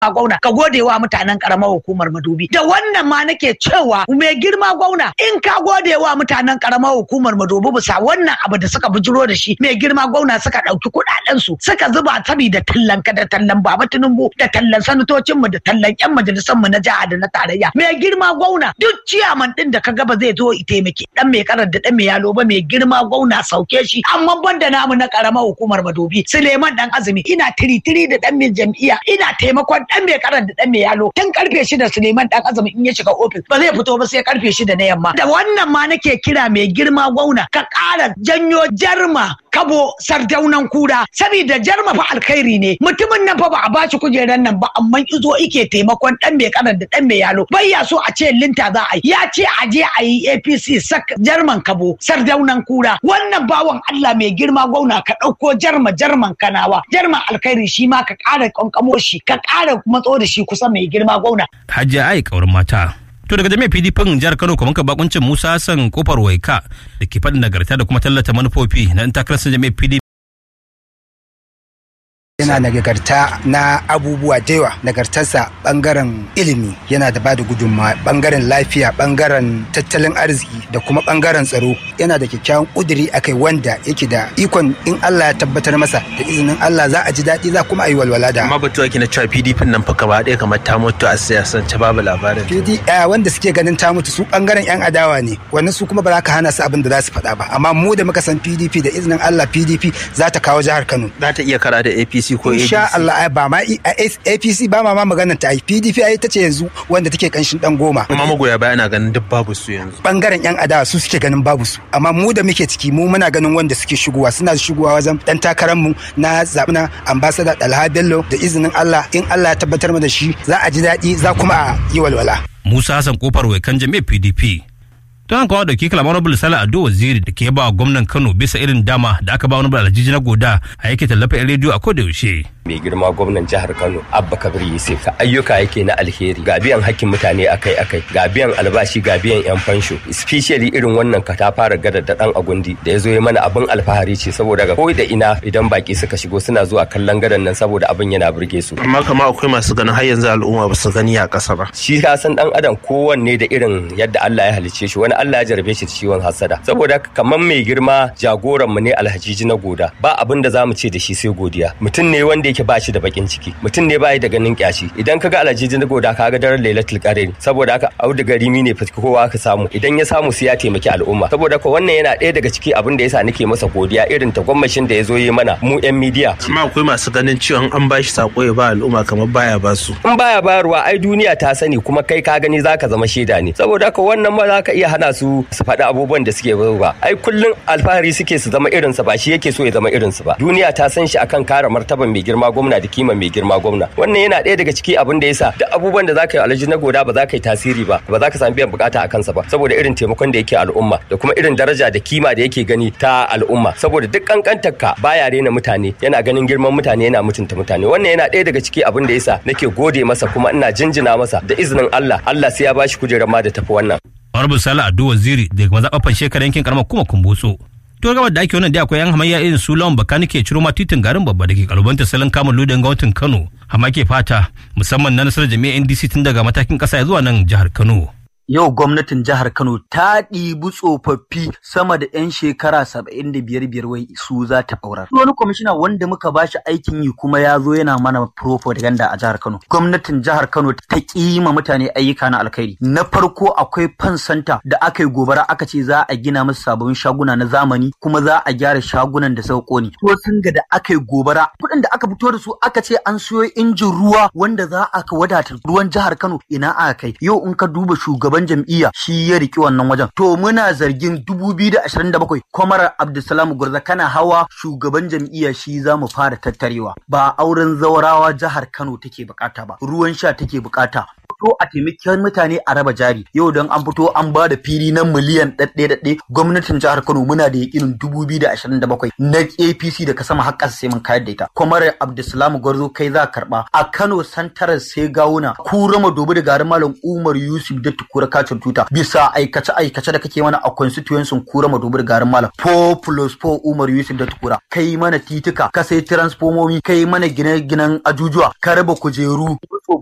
gwauna ka gode wa mutanen karamar hukumar madobi da wannan ma nake cewa mai girma gwauna in ka gode wa mutanen karamar hukumar madobi bisa wannan abu da suka bujiro da shi mai girma gwauna suka ɗauki kuɗaɗen su suka zuba saboda tallan ka da tallan baba tinubu da tallan sanatocin mu da tallan yan majalisan mu na jiha da na tarayya mai girma gwauna duk ciyaman din da ka gaba zai zo i taimake dan mai karar da dan mai yalo ba mai girma gwauna sauke shi amma banda namu na karamar hukumar madobi suleiman dan azumi ina tiritiri da dan mai jam'iyya ina taimakon dan mai karar da dan mai yalo tun karfe shida suleiman dan azumi in ya shiga ofis ba zai fito ba sai karfe shida na yamma da wannan ma nake kira mai girma gwauna ka ƙara janyo jarma kabo sardaunan kura saboda jarma fa alkhairi ne mutumin nan fa ba a bashi kujerar nan ba amma izo ike taimakon dan mai karar da dan mai yalo bai ya so a ce linta za a yi ya ce a je a yi APC sak jarman kabo sardaunan kura wannan bawan Allah mai girma gwauna ka ɗauko jarma jarman kanawa jarman alkhairi shi ma ka ƙara kankamo shi ka ƙara matso da shi kusa mai girma gwauna Hajiya Ai kaurin mata. To daga jami'ar PDP jihar Kano kuma ka bakuncin Musa Hassan kofar Waika da ke faɗin nagarta da kuma tallata manufofi na ɗan takarar jami'ar PDP yana nagarta na abubuwa da yawa nagartarsa bangaren ilimi yana da bada gudunmawa bangaren lafiya bangaren tattalin arziki da kuma bangaren tsaro yana da kyakkyawan kuduri akai wanda yake da ikon in Allah ya tabbatar masa da izinin Allah za a ji daɗi za kuma a yi walwala da amma batu ake na cewa pdp nan fa gaba ɗaya kamar ta mutu a siyasance babu labarin PD eh, wanda suke ganin ta mutu su bangaren yan adawa ne wannan su kuma ba za ka hana su abin da za su faɗa ba amma mu da muka san PDP da izinin Allah PDP za ta kawo jihar Kano za ta iya kara da apc ko insha adc Allah ai ba ma i- a- APC ba ma ma maganar ta ai PDP ai ta ce yanzu wanda take kanshin dan goma amma magoya baya na ganin duk babu su yanzu bangaren yan adawa su suke ganin babu su amma mu da muke ciki mu muna ganin wanda suke shigowa suna shigowa wajen dan takarar mu na zaɓi na ambassador Dalha Bello da izinin Allah in Allah ya tabbatar mana da shi za a ji daɗi za kuma a yi walwala Musa Hassan kofar Waikan jami'ar PDP. Don haka wa dauki kalamar Honorable Sala Ado Waziri da ke ba wa gwamnan Kano bisa irin dama da aka ba Honorable Alhaji na Goda a yake tallafa 'yan rediyo a koda yaushe. mai girma gwamnan jihar Kano Abba Kabir Yusuf ka ayyuka yake na alheri ga biyan hakkin mutane akai akai ga biyan albashi ga biyan yan fansho especially irin wannan ka ta fara gadar da dan agundi da ya zo ya mana abin alfahari ce saboda ga koi da ina idan baki suka shigo suna zuwa kallon gadan nan saboda abin yana burge su amma kama akwai masu ganin har yanzu al'umma ba su gani a ƙasa ba shi ka san dan adam kowanne da irin yadda Allah ya halicce shi wani Allah ya jarabe shi da ciwon hasada saboda haka kamar mai girma jagoran mu ne alhajiji na goda ba abin da zamu ce da shi sai godiya mutum ne wanda yake ba shi da bakin ciki mutum ne bai da ganin kyashi idan kaga alhajiji na goda kaga daren lailatul qadr saboda haka audu garimi ne fa kowa ka samu idan ya samu sai ya taimaki al'umma saboda haka wannan yana ɗaya daga ciki abin da yasa nake masa godiya irin tagwammashin da ya zo yi mana mu yan midiya amma akwai masu ganin cewa an ba shi sako ya ba al'umma kamar baya ba su in baya bayarwa ai duniya ta sani kuma kai ka gani zaka zama shaida ne saboda haka wannan ma zaka iya hana su su faɗi abubuwan da suke ba ai kullun alfahari suke su zama irin sa ba shi yake so ya zama irin su ba duniya ta san shi akan kare martaban mai girma gwamna da kima mai girma gwamna wannan yana ɗaya daga ciki abin da yasa duk abubuwan da zaka yi alhaji na goda ba za ka yi tasiri ba ba za ka samu biyan bukata a kansa ba saboda irin taimakon da yake al'umma da kuma irin daraja da kima da yake gani ta al'umma saboda duk kankantar ka baya rena mutane yana ganin girman mutane yana mutunta mutane wannan yana ɗaya daga ciki abin da yasa nake gode masa kuma ina jinjina masa da izinin Allah Allah sai ya bashi kujerar ma da tafi wannan Honorable Sala Ado Waziri daga mazaɓaɓɓen shekarar yankin karamar kuma kumbotso. To gaba da ake wannan da akwai yan hamayya irin su lawan baka nake ciro ma titin garin babba da ke kalubanta salon kamun ludan gwamnatin Kano. Amma ke fata musamman na nasarar jami'ar NDC tun daga matakin ƙasa zuwa nan jihar Kano. yau gwamnatin jihar Kano ta ɗibi tsofaffi sama da 'yan shekara saba'in da biyar biyar wai su za ta aurar. Wani kwamishina wanda muka ba shi aikin yi kuma ya zo yana mana propaganda a jihar Kano. Gwamnatin jihar Kano ta ƙima mutane ayyuka na alkhairi. Na farko akwai fan santa da aka yi gobara aka ce za a gina musu sababbin shaguna na zamani kuma za a gyara shagunan da suka ƙone. To sun ga da aka yi gobara kuɗin da aka fito da su aka ce an siyo injin ruwa wanda za a wadata ruwan jihar Kano ina aka kai. Yau in ka duba shugaban jam'iyya shi ya riki wannan wajen. To muna zargin 2027 kwamarar Abdulsalam Gurza kana hawa shugaban jam'iyya shi za mu fara tattarewa. Ba auren zaurawa jihar Kano take bukata ba, ruwan sha take bukata. fito a taimaki mutane a raba jari yau don an fito an ba da fili na miliyan ɗaɗɗe ɗaɗɗe gwamnatin jihar Kano muna da yakinin dubu biyu da ashirin da bakwai na APC daga sama har ƙasa sai mun kayar da ita kwamar Abdulsalam Gwarzo kai za karɓa a Kano santarar sai gawuna kurama dobi da garin Malam Umar Yusuf da tukura kacin tuta bisa aikace aikace da kake mana a constituency kurama dobi da garin Malam 4 plus 4 Umar Yusuf da tukura kai mana titika ka sai transformomi kai mana gine-ginen ajujuwa ka raba kujeru